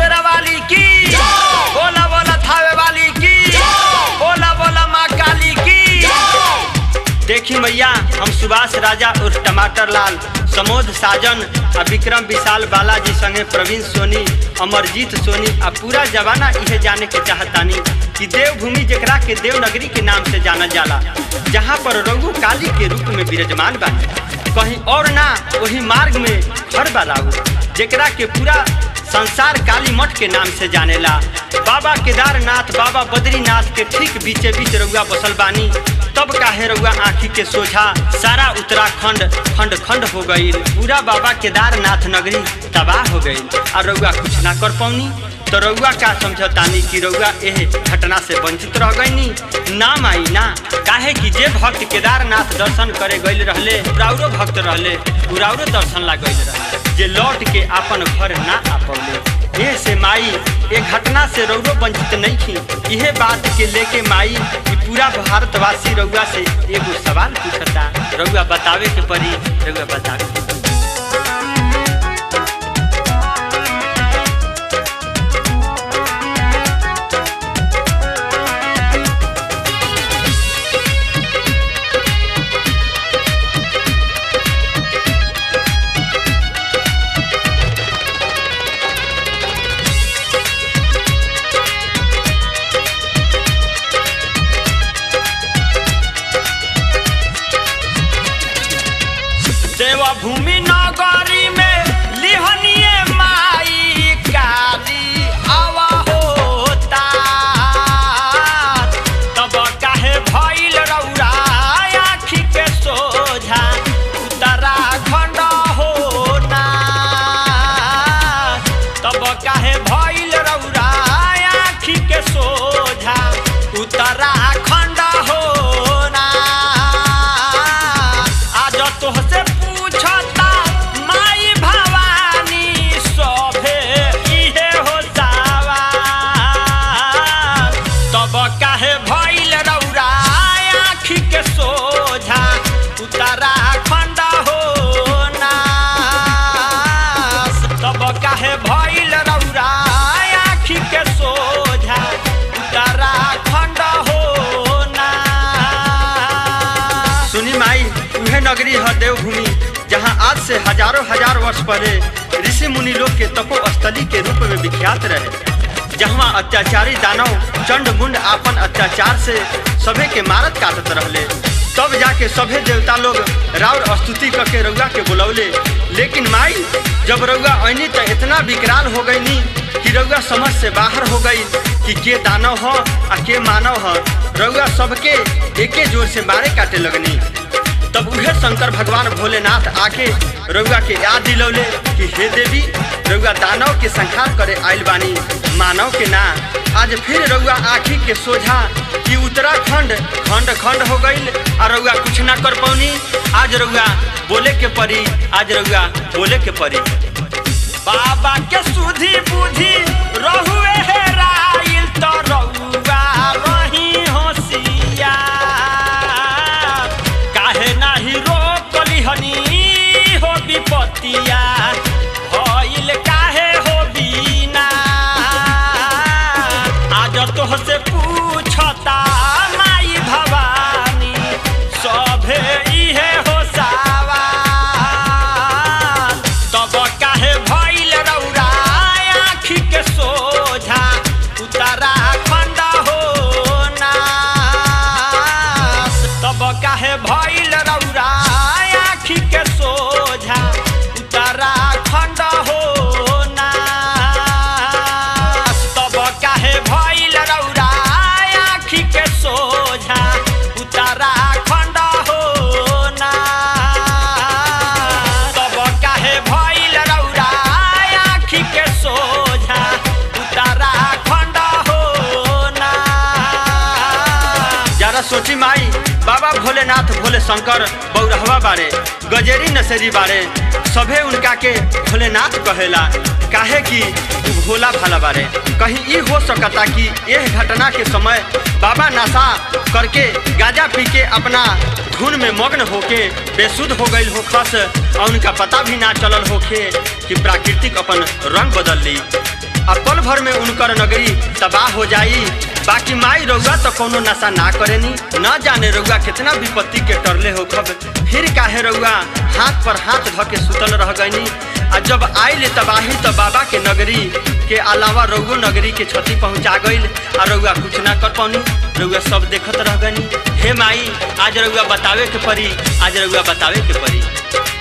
शेरा वाली की बोला बोला थावे वाली की बोला बोला माँ काली की देखी मैया हम सुभाष राजा उर्फ टमाटर लाल समोद साजन आ विक्रम विशाल बालाजी संगे प्रवीण सोनी अमरजीत सोनी आ पूरा जमाना इहे जाने के चाहतानी कि देवभूमि जेकरा के देवनगरी के नाम से जाना जाला जहाँ पर रघु काली के रूप में विराजमान बा कहीं और ना वही मार्ग में हर बालाऊ जेकरा के पूरा संसार काली मठ के नाम से जानेला बाबा केदारनाथ बाबा बद्रीनाथ के ठीक बीचे बीच रउआ बसल बानी तब काहे रउआ आँखी के सोझा सारा उत्तराखंड खंड खंड हो गई पूरा बाबा केदारनाथ नगरी तबाह हो गई और रउआ कुछ ना कर पौनी तो रउआ का समझतानी कि रउआ एह घटना से वंचित रह गईनी ना माई ना काहे कि जे भक्त केदारनाथ दर्शन करे गईल रहले उराउरो भक्त रहले उराउरो दर्शन ला गईल रहे जे लौट के अपन घर ना आ पौले एह से माई ए घटना से रउरो वंचित नहीं थी इहे बात के लेके माई कि पूरा भारतवासी रउआ से एगो सवाल पूछता रउआ बतावे के पड़ी रउआ बतावे के पड़ी। देवभूमि नगरी में लिहनिए माई काली आवा होता तब काहे भइल रौरा आँखी के सोझा उत्तराखंड होना तब काहे भइल रौरा आँखी के सोझा उत्तराखंड होना आज तोहसे पूछता माई भवानी सभे इहे हो सवाल तब काहे भइल रौरा आँखी के सोझा उत्तराखंड होना तब काहे भइल रौरा आँखी के सोझा उत्तराखंड होना सुनी माई उहे नगरी है देवभूमि जहाँ आज से हजारों हजार वर्ष पहले ऋषि मुनि लोग के तपो स्थली के रूप में विख्यात रहे जहाँ अत्याचारी दानव चंड मुंड आपन अत्याचार से सभे के मारत काटत रहले तब जाके सभे देवता लोग राउर स्तुति करके रउआ के बुलौले लेकिन माई जब रउआ ऐनी तो इतना विकराल हो गई नी कि रउआ समझ से बाहर हो गई कि के दानव हो आ के मानव हो रउआ सबके एके जोर से मारे काटे लगनी तब उहे शंकर भगवान भोलेनाथ आके रउआ के याद दिलौले कि हे देवी रउआ दानव के संहार करे आइल बानी मानव के ना आज फिर रउआ आँखी के सोझा कि उत्तराखंड खंड खंड हो गईल और रउआ कुछ ना कर पौनी आज रउआ बोले के परी आज रउआ बोले के परी बाबा के सुधी बुद्धि रहुए हेराइल तो रउआ रही होशियार काहे नाही रोकली हनी हो विपतिया भइल काहे हो बीना आज तोहसे पूछता माई भवानी सभे इहे हो सवाल तब काहे भइल रौरा आँखी के सोझा उत्तराखंड होना तब काहे भइल रौरा आँखी के सोझा उत्तराखंड होना तब काहे भइल रौरा आँखी के सोझा उत्तराखंड होना तब काहे भइल रौरा आँखी के सोझा उत्तराखंड होना जरा सोची माई बाबा भोलेनाथ भोले शंकर बौरहवा बारे गजेरी नसेरी बारे सभे उनका के भोलेनाथ कहेला काहे कि उ भोला भाला बारे कहीं ई हो सकता कि यह घटना के समय बाबा नशा करके गाजा पी के अपना धुन में मग्न होके बेसुध हो गई हो खस और उनका पता भी ना चलल होके कि प्राकृतिक अपन रंग बदल ली आ पल भर में उनकर नगरी तबाह हो जाई बाकी माई रउआ तो कोनो नशा ना करेनी न जाने रउआ कितना विपत्ति के टरले हो खब फिर काहे रउआ हाथ पर हाथ धऽ के सुतल रह गईनी आ जब आइल तबाही तो बाबा के नगरी के अलावा रउओ नगरी के क्षति पहुंचा गईल आ रउआ कुछ ना कर पानी रउआ सब देखत रह गनी हे माई आज रउआ बतावे के परी आज रउआ बतावे के परी